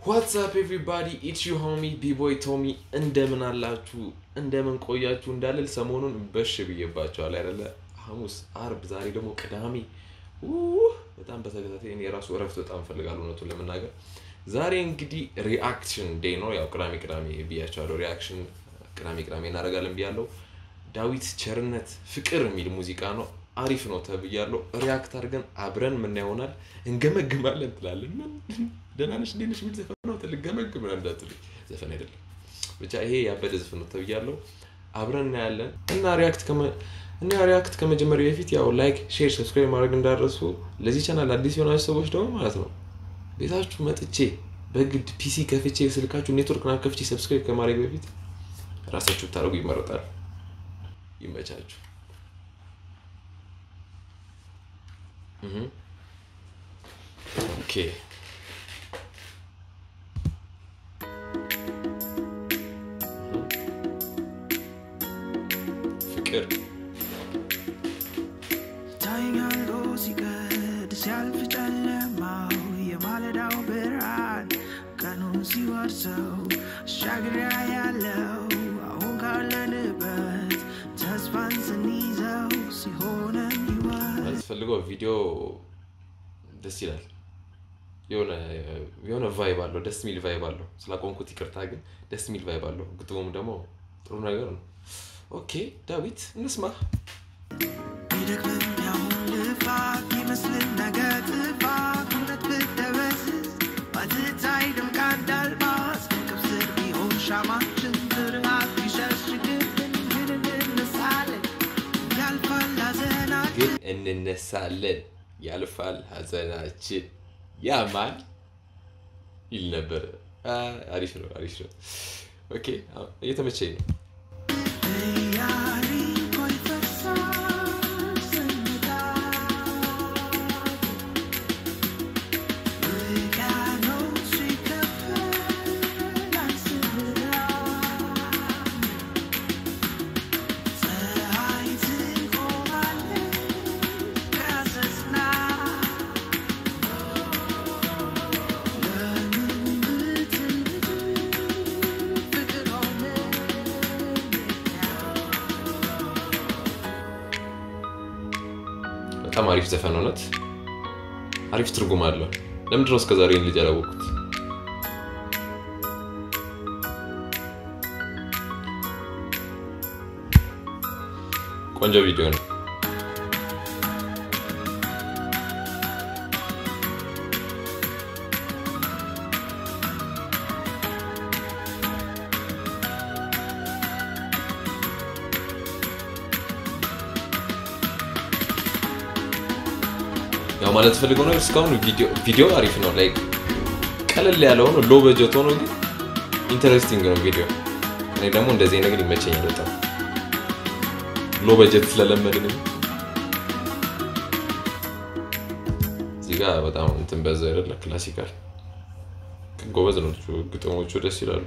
ዋትሳፕ ኤቭሪባዲ ኢትስ ዩ ሆሚ ቢቦይ ቶሚ እንደምን አላችሁ? እንደምን ቆያችሁ እንዳልል ሰሞኑን በሽ ብዬባቸዋል አይደለ? ሐሙስ፣ አርብ፣ ዛሬ ደግሞ ቅዳሜ ውህ! በጣም በተከታታይ እኔ የራሱ እረፍት በጣም እፈልጋለሁ እውነቱን ለመናገር። ዛሬ እንግዲህ ሪአክሽን ዴይ ነው። ያው ቅዳሜ ቅዳሜ ብያቸዋለሁ። ሪአክሽን ቅዳሜ ቅዳሜ እናደርጋለን ብያለሁ። ዳዊት ቸርነት ፍቅር የሚል ሙዚቃ ነው። አሪፍ ነው ተብያለሁ። ሪያክት አድርገን አብረን ምን ይሆናል እንገመግማለን ትላለን። ምን ደህና ነሽ እንዴት ነሽ የሚል ዘፈን ነው። ልገመግም ነው እንዳትሉኝ፣ ዘፈን አይደለም። ብቻ ይሄ ያበደ ዘፈን ነው ተብያለሁ። አብረን እናያለን እና ሪያክት ከመ እና ሪያክት ከመጀመሪያ በፊት ያው ላይክ፣ ሼር፣ ሰብስክራይብ ማድረግ እንዳደረሱ ለዚህ ቻናል አዲስ የሆናችሁ ሰዎች ደግሞ ማለት ነው ቤታችሁ መጥቼ በግድ ፒሲ ከፍቼ ስልካችሁ ኔትወርክ ና ከፍቼ ሰብስክራይብ ከማድረግ በፊት ራሳችሁ ብታደርጉ ይመረጣል። ይመቻችሁ። ኦኬ ፍቅር ታይኛሎ ሲቀድ ሲያልፍ ጨለማው የማለዳው ብርሃን ቀኑን ሲወርሰው አሻግሪያ ያለው አሁን ካለንበት ተስፋን ስንይዘው ሲሆነን ይወት ማለት ፈልገው ቪዲዮ ደስ ይላል። የሆነ የሆነ ቫይብ አለው፣ ደስ የሚል ቫይብ አለው። ስላቆምኩት ይቅርታ፣ ግን ደስ የሚል ቫይብ አለው። ግጥሙም ደግሞ ጥሩ ነገር ነው። ኦኬ ዳዊት እንስማ። ቢደክምም ያሁን ልፋት ይመስልን ነገ ጥፋት እውነት ብትደበዝዝ ባትታይ ደምቃ እንዳልባስ ከእንቅብ ስር ቢሆን ሻማችን ፍርሃት ቢሸሽግብን ግን እንነሳለን ያልፋል ሐዘናችን ግን እንነሳለን፣ ያልፋል ሐዘናችን ያማል ይል ነበር። አ፣ አሪፍ ነው፣ አሪፍ ነው። ኦኬ አሁን እየተመቸኝ ነው። ያሪኮ ይፈሳል ስንታ ውቅያኖሱ ይከፈላል ስንራ ፀሐይ ትቆማለች ከሰስና ለምን ብትል ፍቅር ሆነ በጣም አሪፍ ዘፈን እውነት አሪፍ ትርጉም አለው። ለምንድን ነው እስከዛሬ ይህን ልጅ ያላወቅኩት? ቆንጆ ቪዲዮ ነው። ያው ማለት ፈልገው ነገር እስካሁን ቪዲዮ ቪዲዮ አሪፍ ነው። ላይክ ቀለል ያለ ሆኖ ሎ በጀት ሆኖ ግን ኢንተረስቲንግ ነው ቪዲዮ። እኔ ደግሞ እንደዚህ ነገር ይመቸኛል በጣም ሎ በጀት ስለለመድን እዚህ ጋር በጣም እንትን በዛ አይደለ ክላሲካል ጎበዝ ነው ልጁ። ግጥሞቹ ደስ ይላሉ።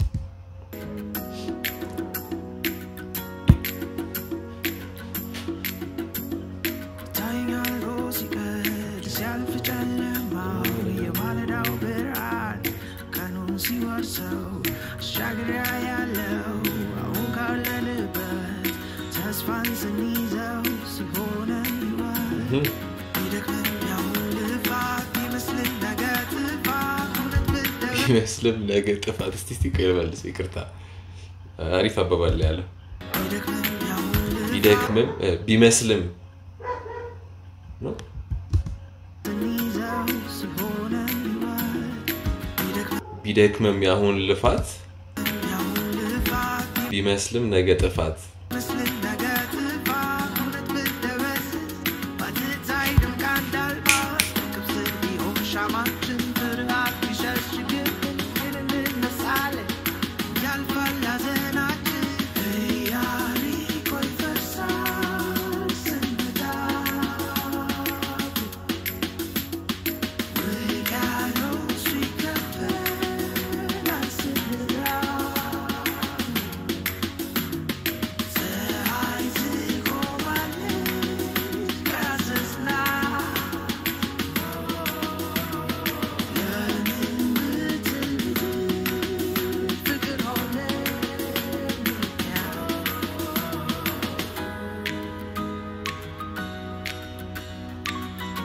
ታይኛሎ ሲቀድ ሲያልፍ ጨለማው የማለዳው ብርሃን ቀኑን ሲወርሰው አሻግሪያ ያለው አሁን ካለንበት ተስፋን ስንይዘው ሲሆነን ይወት ቢደክምም ያሁን ልፋት ይመስልን ነገ ጥፋት እውነት ብትደበ ይመስልም ነገ ጥፋት እስቲ እስቲ ቆይ ልመልስ፣ ይቅርታ አሪፍ አባባል ያለ ቢደክምም ያሁን ልፋት ቢደክምም እ፣ ቢመስልም ነው ስንይዘው ሲሆነን ይወት ቢደክምም ቢደክምም ያሁን ልፋት ያሁን ልፋት ቢመስልም ነገ ጥፋት ምስልን ነገ ጥፋት እውነት ብትደበዝዝ ባትታይ ደምቃ እንዳልባስ ከእንቅብ ስር ቢሆን ሻማችን ፍርሃት ቢሸሽግብን ግን እንነሳለን ያልፋል ሐዘናችን ኢያሪኮ ይፈርሳል ስንመጣ ውቅያኖሱ ይከፈላል ስንራብ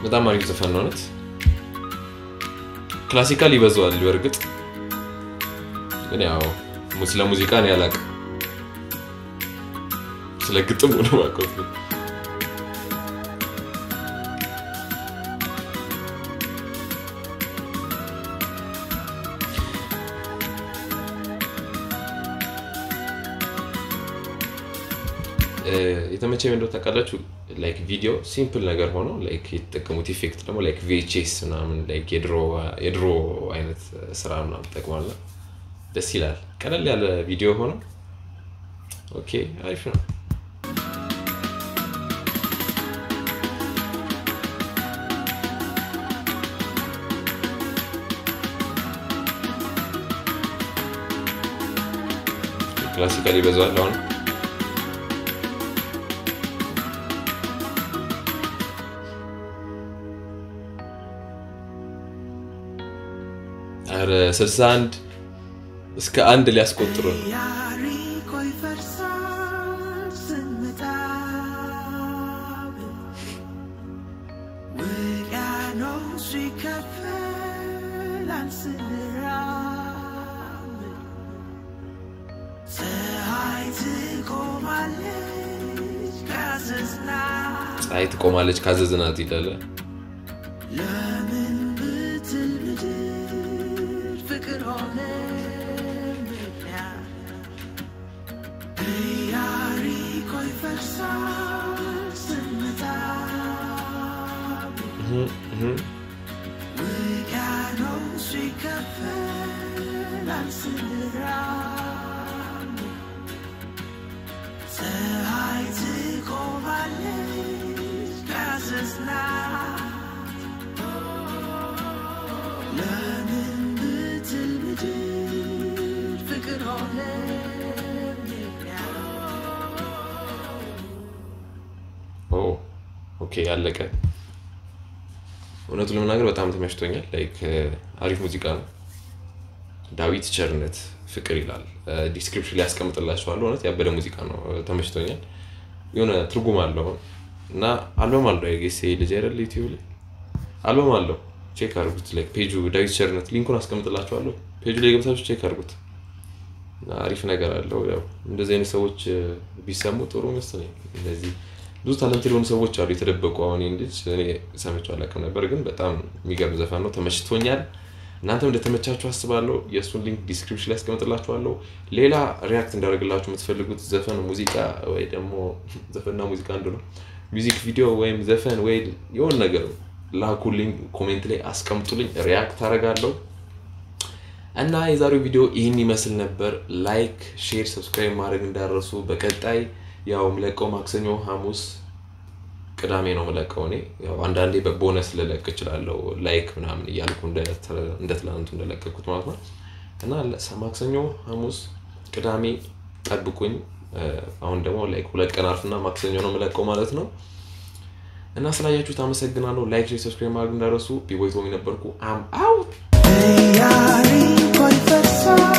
በጣም አሪፍ ዘፈን ነው እውነት። ክላሲካል ይበዛዋል በእርግጥ ግን ያው mu- ስለ ሙዚቃ ነው ያላቅ ስለ ግጥም ነው ማቀፍ የተመቸኝ እንደው ታውቃላችሁ ላይክ ቪዲዮ ሲምፕል ነገር ሆኖ ላይክ የተጠቀሙት ኢፌክት ደግሞ ላይክ ቪኤችኤስ ምናምን ላይክ የድሮ የድሮ አይነት ስራ ምናምን ጠቅሟል። ደስ ይላል። ቀለል ያለ ቪዲዮ ሆኖ ኦኬ አሪፍ ነው። ክላሲካል ይበዛዋል አሁን ኧረ 61 እስከ አንድ ሊያስቆጥሩ ነው። ያሪኮ ይፈርሳል ስንመጣ ውቅያኖሱ ይከፈላል ስንራብ ፀሐይ ትቆማለች ካዘዝናት ፀሐይ ትቆማለች ካዘዝናት ይላል። ለምን ብትል ምድር ፍቅር ሆነ ምክንያት ኢያሪኮ ይፈርሳል ስንመጣ እህ እህ ውቅያኖሱ ይከፈላል ስንራብ ፀሐይ ትቆማለች ካዘዝናት ለምን ብትል ምድር ፍቅር ሆነ ኦ ኦኬ ያለቀ። እውነቱን ለመናገር በጣም ተመችቶኛል። ላይክ አሪፍ ሙዚቃ ነው። ዳዊት ቸርነት ፍቅር ይላል። ዲስክሪፕሽን ላይ ያስቀምጥላችኋለሁ። እውነት ያበደ ሙዚቃ ነው። ተመችቶኛል። የሆነ ትርጉም አለው እና አልበም አለው የጌሴ ልጅ አይደል ዩቲዩብ ላይ አልበም አለው። ቼክ አድርጉት። ላይክ ፔጁ ዳዊት ቸርነት ሊንኩን አስቀምጥላችኋለሁ። ፔጁ ላይ ገብታችሁ ቼክ አድርጉት። እና አሪፍ ነገር አለው። ያው እንደዚህ አይነት ሰዎች እ፣ ቢሰሙ ጥሩ መሰለኝ። እነዚህ ብዙ ታለንት የሆኑ ሰዎች አሉ የተደበቁ። አሁን ይህን ልጅ እኔ ሰምቼው አላውቅም ነበር፣ ግን በጣም የሚገርም ዘፈን ነው። ተመችቶኛል። እናንተም እንደተመቻችሁ አስባለሁ። የእሱን ሊንክ ዲስክሪፕሽን ላይ ያስቀምጥላችኋለሁ። ሌላ ሪያክት እንዳደርግላችሁ የምትፈልጉት ዘፈን፣ ሙዚቃ ወይ ደግሞ ዘፈንና ሙዚቃ አንዱ ነው፣ ሚዚክ ቪዲዮ ወይም ዘፈን ወይ የሆነ ነገር ላኩልኝ፣ ኮሜንት ላይ አስቀምጡልኝ፣ ሪያክት አደርጋለሁ። እና የዛሬው ቪዲዮ ይህን ይመስል ነበር። ላይክ፣ ሼር፣ ሰብስክራይብ ማድረግ እንዳረሱ። በቀጣይ ያው ምለቀው ማክሰኞ፣ ሐሙስ፣ ቅዳሜ ነው ምለቀው። እኔ ያው አንዳንዴ በቦነስ ልለቅ እችላለሁ ላይክ ምናምን እያልኩ እንደ- እንደ ትላንቱ እንደለቀኩት ማለት ነው። እና ለ- ማክሰኞ፣ ሐሙስ፣ ቅዳሜ ጠብቁኝ። እ፣ አሁን ደግሞ ላይክ ሁለት ቀን አርፍና ማክሰኞ ነው ምለቀው ማለት ነው። እና ስላያችሁት አመሰግናለሁ። ላይክ፣ ሼር፣ ሰብስክራይብ ማድረግ እንዳረሱ። ቢቦይ ቶሚ ነበርኩ። አም አውት ኢያሪኮ ይፈርሳል